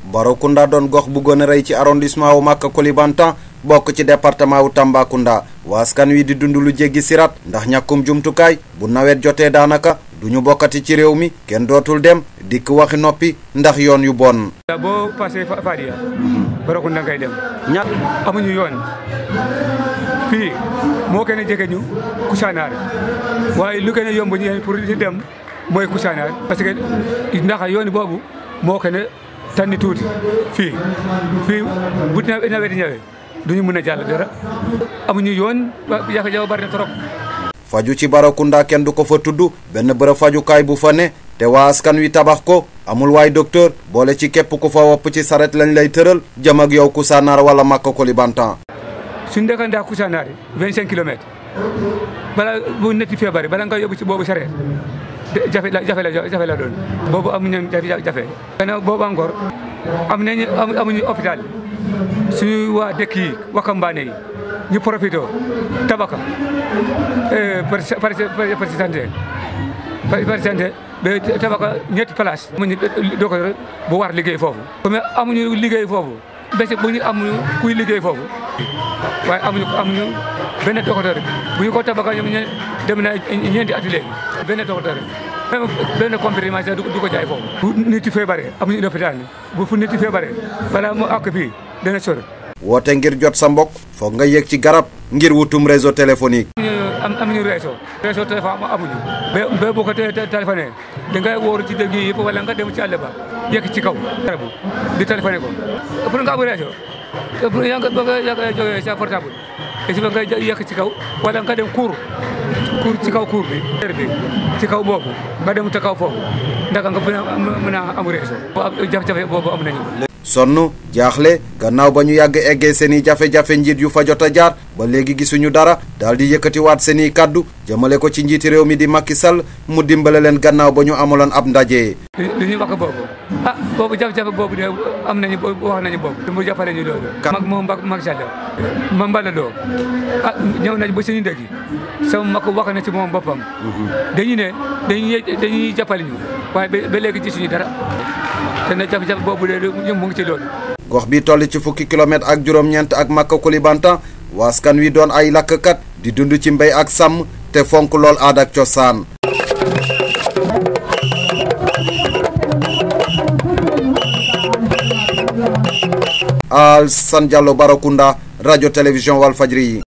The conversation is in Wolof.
Barakunda doon gox bu gën a rëy ci arrondissement wu Maka Koulibantang bokk ci département wu Tambacounda waa askan wi di dund lu jéggi sirat ndax ñàkkum jumtukaay bu nawet jotee daanaka duñu bokkati ci réew mi kenn dootul dem dikk waxi noppi ndax yoon yu bon. boo passé Fadia Barakunda ngay dem ña amuñu yoon fii moo gën a jege ñu Kousanaar waaye lu gën a yomb ñu pour ñu dem mooy Kousanaar parce que ndax yoon boobu moo gën a tànni tuuti fii fii bu nawet ñëwee duñu mën a jàll dara amuñu yoon jafe-jafe bari na trop. faju ci Barakunda kenn du ko fa tudd benn bërëb fajukaay bu fa ne te waa askan wi tabax ko amul waay docteur boole ci képp ku fa wopp ci saret lañ lay tëral jëm ak yow Kousanaar wala Maka Koulibantang. suñu dëkkandaa Kousanaar vingt cinq kilomètres bala bu netti feebar bala nga yóbbu ci boobu saret jafe la jafe la jafe la doon boobu amuñu jafe gannaaw boobu encore am nañu amuñu hôpital suñu waa dëkk yi waxambaane yi ñu profité tabaka par par santé par santé ba tabaka ñetti place amuñu docteur bu war liggéey foofu comme amuñu liggéey foofu bés bu ñu amuñu kuy liggéey foofu waaye amuñu amuñu benn docteur bu ñu ko tabaka ñoom ñe dem na ñeenti at léegi benn docteur même benn comprimé sax du ko jaay foofu bu nit yi feebaree amuñu hôpital bu fu nit yi feebaree balaa mu àgg fii dana sori woote ngir jot sa mbokk foog nga yéeg ci garab ngir wutum réseau téléphonique am amuñu réseau réseau téléphone amuñu ba ba boo ko téléphoné da ngay wóoru ci dëgg yi yëpp wala nga dem ci àll ba yegg ci kaw garabu di téléphoné ko pour nga am réseau pour yaa nga ba nga jógee sa portable et si ba nga yegg ci kaw wala nga dem cour cour ci kaw cour bi bi ci kaw boobu nga dem te kaw foofu ndaka nga mën a am réseau jafe-jafe boobu am nañu sonn jaaxle gannaaw ba ñu yàgg eggee seen i jafe-jafe njiit yu fa jot a jaar ba léegi gisuñu dara daal di yëkkatiwaat seen i kàddu jëmale ko ci njiiti réew mi di Macky Sall mu dimbale leen gannaaw ba ñu amaloon ab ndaje. li ñuy wax boobu ah boobu jafe-jafe boobu de am nañu wax nañu boobu. mu jàppale ñu loolu. mag moom Macky Sall ma mbala doo ah ñëw nañu ba suñu dëkk sama mag wax na ci moom boppam. dañu ne dañuy dañuy jàppale ñu waaye ba léegi gisuñu dara. te na jafe-jafe boobu de ñoom mu ngi ci loolu. gox bi toll ci fukki kilomètre ak juróom-ñeent ak Maka Koulibantang waaskan wi doon ay lakkkat di dund ci mbéy ak sàmm te fonk lool aada ak cosaan. Alassane Diallo Barakunda rajo télévision Walfadjri yi